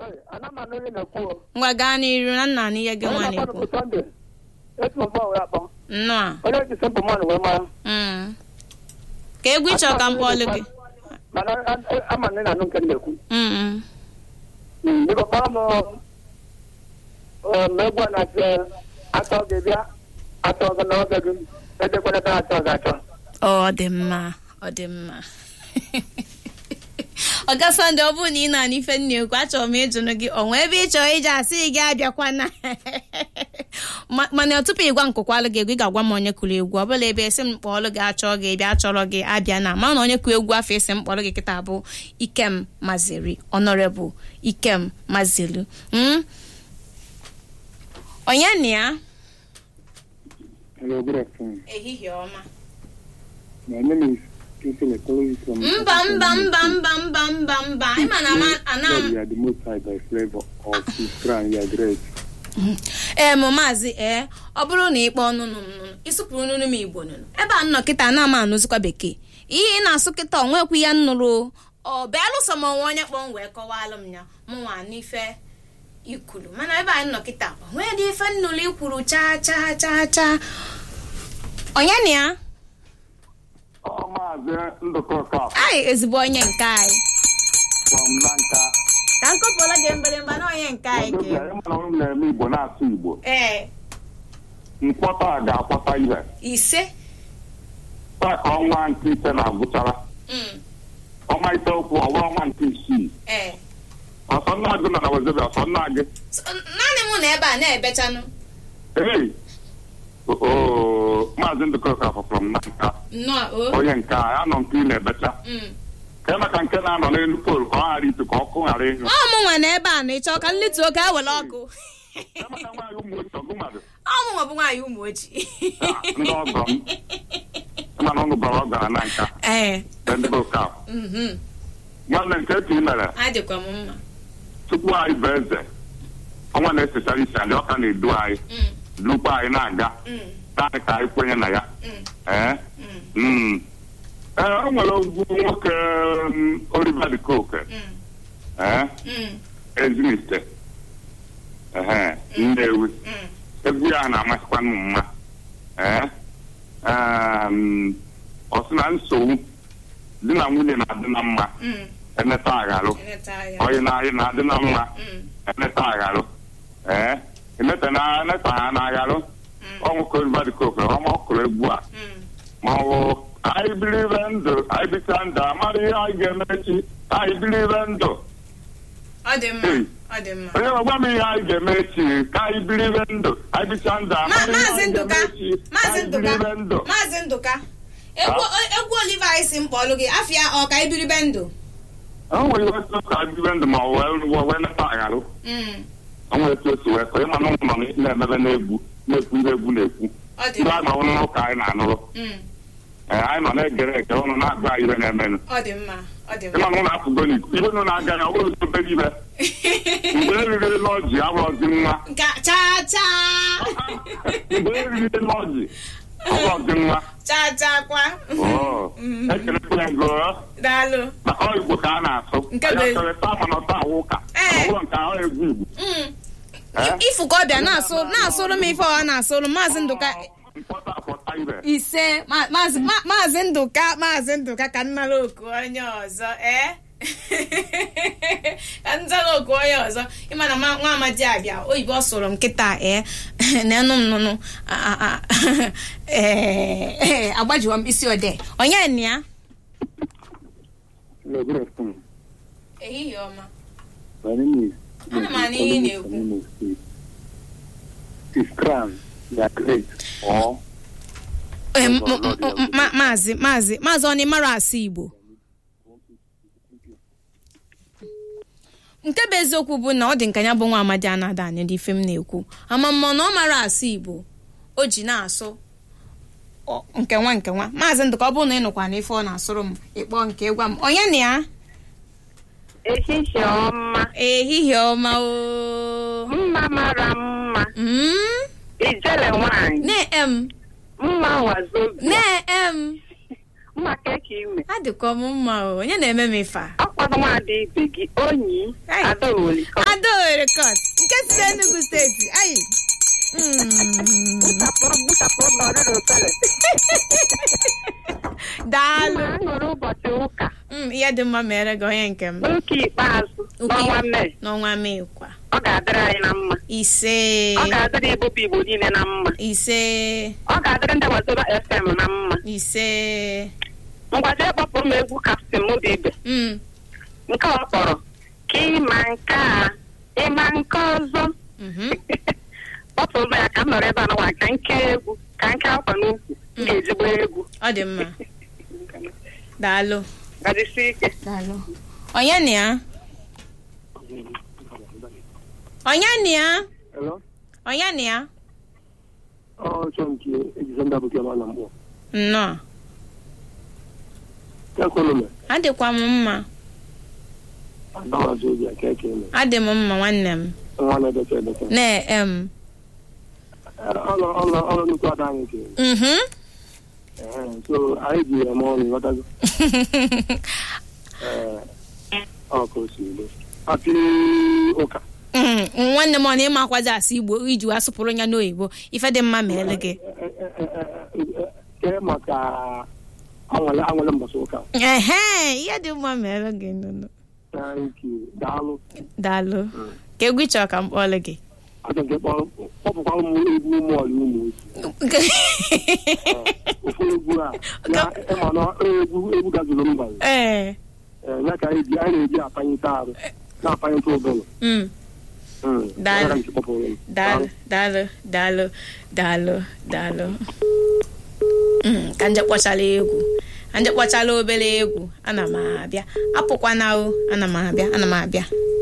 Sorry, ana m anụ ihe na-ekwu o. ngwa gaa n'iru na nna na ihe gị nwa Onye na-ekwu na-akpọ bụ Sunday. Etu m gbanwere akpọ. nnọọ Onye ji simple man wee mara. Mm. ka egwu ịchọ ka m kpọọlụ gị Mana a- a- ama na ị na-anụ nke m na-ekwu. Mm, mm. Mm, Biko kpọrọ m um, egwu a na-asị atọ gị bịa atọ gị n'oge gị edekwana ebe atọ gị atọ. ọ dị mma ọ dị mma ọga sọnde ọ bụrụ na ị na-anụ ife nna ekwu achọrọ m ịjụnụ gị ọ nwee ebe ị chọrọ ije asị gị abịakwana Ma- mana tupu ịgwa nkụkwalụ gị egwu ị ga-agwa m onye kụrụ egwu ọ bụla ebe esi m kpọọlụ gị achọ gị bịa chọrọ gị abịa na ma na onye kụrụ egwu afọ esi m kpọrọ gị kịta bụ ikem maziri honorable ikem mazilu Mm? onye na ya Hello, good afternoon. ehihie ọma My name is Kinsele calling you from. mba mba mba mba mba mba mba ị ma na ama- ana God, m you are the most high by flavor of his crown. You are great. ee mụ maazị ee ọ bụrụ na ị kpọọ nụnụ m nụnụ ịsụpụrụ nụnụ m igbo nụnụ ebe a nnọ kịta na ama anụzikwa bekee ihe ị na-asụ kịta onwekwu ya nnụrụ ọ bịalụsọ m onwe onye kpọọ m wee kọwalụ m ya mụnwa n'ife ikwuru mana ebe anyị nọ kịta onwe dị ife nnụrụ ikwuru chaa chaa chaa chaa onye na ya Ọ maazị Ndụkọ Kaf anyị ezigbo onye nke anyị from Nanka. ka m kọpụla gị mgbịrịmgba na onye nke anyị Ọdọbịa, ga ịma na unu na-eme Igbo na-asụ Igbo. ee Nkwọta a ga-akwọta ihe. ise Taa ka ọnwa nke ise na-agwụchara. Mm, Ọnwa ise okwu ọwa ọnwa nke isii. ee Ọsọ nna gị nọ na Wezobia, ọsọ nna gị. So, naanị mụ na ebe a na-ebechanụ Hey! Oo, maazị Ndụkọ Kaf from Nanka. nnọọ o Onye nke a, anọ nke ị na-ebecha. Mm. ka eme ka nke na-anọ n'elu poolu ka ọ ghara itu ka ọkụ ghara ịnyụ ọ mụ nwa na ebe a na ịchọ ka nletu oge a were ọkụ Emeka nwaanyị ụmụ otu ọgụ mmadụ ọ mụ nwa bụ nwaanyị ụmụ ojii Ah, ndị ọgọ m mana ọnụ bara ọgara na nka ee ndị bụ ka mhm. nwanne nke etu ị mere adịkwa m mma tupu anyị bụ eze ọnwa na-esechara isi anyị ọka na-edu anyị Mm, dukwa anyị na-aga mm, naanị ka anyị kwenye na ya mm, ee mm, Mm. ee o nwere ogwu nwoke mm, Oliver de Coke mm, ee mm, Eziniste ehe Nnewi mm. egwu ya na-amasịkwa m mma ee em, ọ sị na nsogbu di na nwunye na-adị na mma Mm, emeta agharụ eneta ya. ọyị na anyị na-adị na mma Mm, emeta agharụ ee emeta na emeta ha na agharụ mm, ọnwụ kodibadikoke ọma ọkụrụ egwu a mm. ma ọ bụ anyị bilive ndụ anyị bicha ndụ amara ihe anyị ga-eme echi anyị bilive ndụ ọ dị mma Hey. ọ dị mma onye gwa m ihe anyị ga-eme echi ka anyị bilive ndụ anyị bicha ndụ Ma- amara ihe maazị anyị ndụka ga-eme echi maazị anyị ndụka bilive ndụ maazị ndụka egwu egwu oliva anyị si mkpọlụ gị afịa ọ ka ibiribe ndụ o nwere ihe otu ka bibe ndụ ma ọ wee wee nata agharụ Mm, o nwere etu otu wee kọ ịma na ụmụ nọ na-emebe na-egwu na-ekwu ihe egwu na-ekwu ọ dị ndị mma anyị nọ n'ụka anyị na-anụrụ Mm, ee anyị nọ na-egere eke ụnụ na-agụ anyị ihe na-emenụ ọ dị mma ọ dị mma ịma na ụlọ apụgo n'iko ibe nụ na-aga ya ọ bụrụ obere ibe mgbe eriri lọji abụrọzi nwa Nka chaa chaa mgbe eriri lọji abụrọzi nwa chaa chaa kwa Oo. ekelekwa ya go daalụ maka ọ igbo ka a na-asụ Nke anyị bụ- achọrọ ịta mana ọta awụ ụka Ee. ọ bụrụ nke ahụ egwu igbo Mm. Eh? ifu ka ọ bịa na-asụ na-asụrụ m ife ọ na-asụrụ maazị ndụka mkpọta akpọta ibe ise ma- maazị ma- maazị ndụka maazị ndụka ka nnara oku onye ọzọ ee ka nzara oku onye ọzọ ịma na ma- nwa amadi abịa oyibo ọ sụrụ m kịta ee na-enụ m nụnụ a- a- a- ee ee, agbajiwa m isi odee onye nna ya Hello, good afternoon. ehihie ọma My name is Ana m anụ ihe ị na-ekwu. Imo State. His crown, you are great. Or Ee, m- m- m- ma- maazị maazị maazị ọ mara asụ igbo nke bụ eziokwu bụ na ọ dị nka ya bụ nwa amadi anada anya dị ife m na-ekwu ama mma na ọ mara asụ igbo o ji na-asụ ọ- nke nwa nke nwa maazị ndụka ọ bụrụ na ị nụkwa na ife ọ na-asụrụ m ịkpọ nke gwa m onye na ya ehihie ọma ehihie ọma o mma mara mma Mm? ijele nwanyị na-em mma wazobia na-em mma keke ime adịkọ m mma o onye na-eme m ife a ọkwa ọzọ nwaadị ibe gị onyi Hey. adaoli adaowere kot nke si n'enugu steeti ayi Mm. gbusapụrụ m n'ọrịrị ofele daalụ ma nwere ụbọchị ụka Mm, ihe dị mma mere gị onye nke m n'ụka ikpeazụ Ụka n'ọnwa mee n'ọnwa mee kwa ọ ga-adịrị anyị na mma ise ọ ga-adịrị ebube igbo niile na mma ise ọ ga-adịrị ndị Wazobia fm na mma ise ngwazi kpọpụrụ m egwu kaptin mụda ibe Mm. nke ọ kpọrọ ka ịma nke a ịma nke ọzọ Mhm. kpọpụrụ m ya ka m nọrọ ebe a n'ụwa ka nke egwu ka nke akwa n'ukwu m ga-ezigbo egwu ọ dị mma daalụ gazisi ike daalụ onye na ya onye na ya Hello? onye na ya Ọ chọ nke ejize ndị abụkị ọma na mkpọ. nnọọ Ya kwenu me, adịkwa m mma adawazi obi aka eke eme. adị m mma nwanne m Nwa na-edete edete. na-em Ọlọ ọlọ ọlọ nnukwu ada anyị ke. mhm Ee, so anyị ji eme ọnụ ghọtago. Ee, ọ ka o si elu. Happy ụka. Mm, nwanne m ọ na-ịmakwazi asụ igbo iji wee asụpụrụ ya n'oyibo ife dị mma meele gị Kee maka anwale anwale mbọsị ụka. ehe ihe dị mma meele gị nụnụ Thank you. Daalụ. daalụ ka egwu ị chọrọ ka m kpọọlụ gị Achọ nke kpọrọ kpọpụkwa ụmụ egwu ụmụ ọlụ ụmụ otu. Ofu egwu a ya ịma na egwu egwu gazuru mba. ee Ee, ya ka anyị ji anyị na-eji apanyite arụ na-apanyite ụbụrụ. mm, Mm, Daalụ. ya ka m ji kpọpụrụ m. daalụ daalụ daalụ daalụ daalụ Mm, ka nje kpọchala egwu ka nje kpọchala obere egwu ana m abịa apụkwana o ana m abịa ana m abịa